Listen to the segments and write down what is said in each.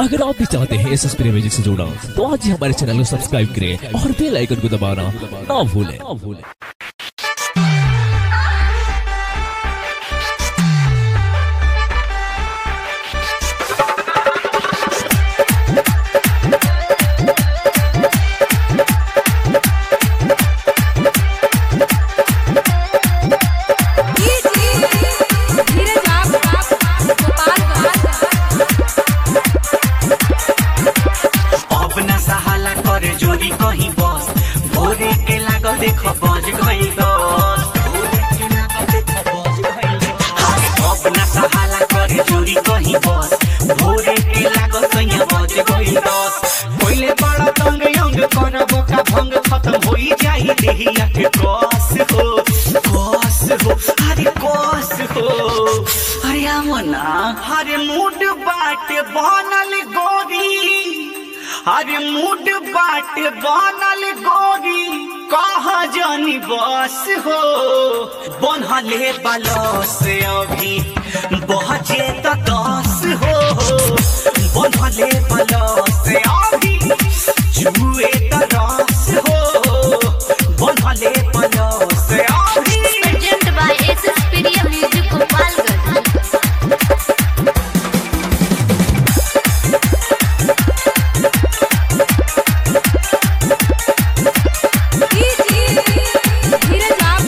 अगर आप भी चाहते हैं एस एस म्यूजिक से जुड़ना तो आज ही हमारे चैनल को सब्सक्राइब करें और बेल आइकन को दबाना ना भूलें ना भूलें धीरज आप अब न सहाला करे जोरी कहीं बस भोरे के लागल देखो बज गई दस भोरे के लागल देखो बज गई दस। अब न सहाला करे जोरी कहीं बस भोरे के लागल कहीं बज गई दस पहले बड़ा तंग यंग करबो का भंग खत्म होई जाई देहिया के कस हो कस हो अरे कस हो अरे आमना अरे मूड बाटे बनल गोरी अरे मूड बाट बनल गोरी कहा जानी बस हो बनहले बलस अभी बहजे त दस हो बनहले बलस अभी जुए त रस हो बनहले बलस अभी presented by SS Pedia Music Gopalganj. धीरज आप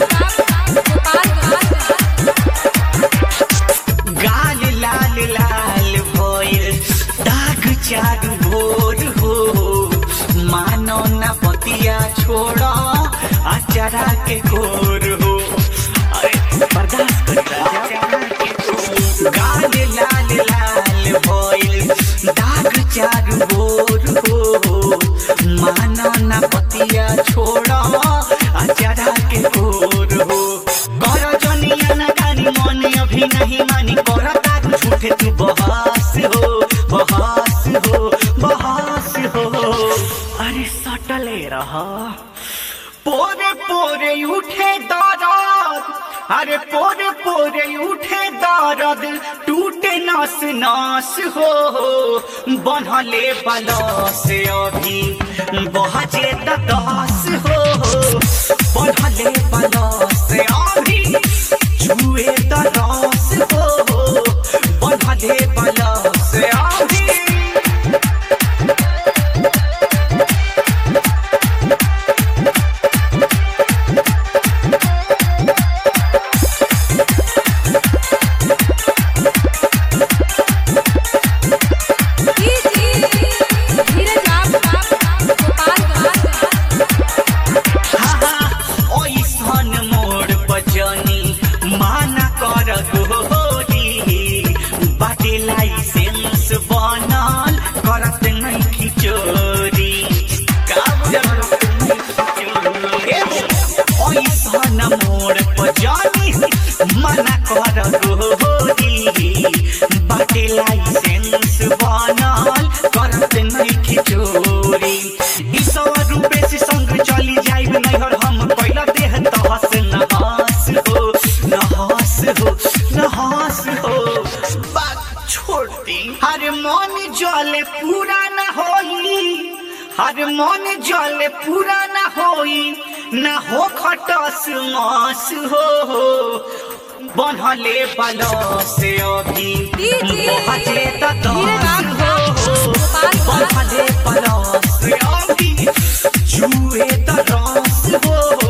गाल लाल लाल भइल दाग चारू भोर हो मानो न पतिया छोड़ अचारा के गोर हो अरे बर्दाश्त कर अचारा के गोर। गाल लाल लाल भइल दाग चारू भोर हो मानो न पतिया छोड़ अचारा के गोर हो कर जनिया न गानी मन अभी नहीं मानी कर तारू झूठे तू बहस हो बहस हो बहस हो अरे सटले रहा पोरे पोरे उठे दर्द अरे पोरे पोरे उठे दर्द टूटे नस नस हो बनहले बलस अभी बहजे त दस हो बनहले बलस अभी जुए त रस हो बनहले बलस अभी धीरज आप ओइसन मोड़ बजनी माना कर गोरी बाटे लाइसेंस बनल करत नहीं खिचोरी ओइसन मोड़ बजनी माना कर गोरी बाटे लाइसेंस बनल करत नहीं खिचोरी ई सौ रुपए से संग चली जाइब नैहर हम पहिला देह तहस नहास हो नहास हो नहास हो बात छोड़ दी हर मन जले पूरा न होई हर मन जले पूरा न होई न हो खटस मास हो बनहले बलस अभी बहजे त दस हो बनहले बलस अभी जुए त रस हो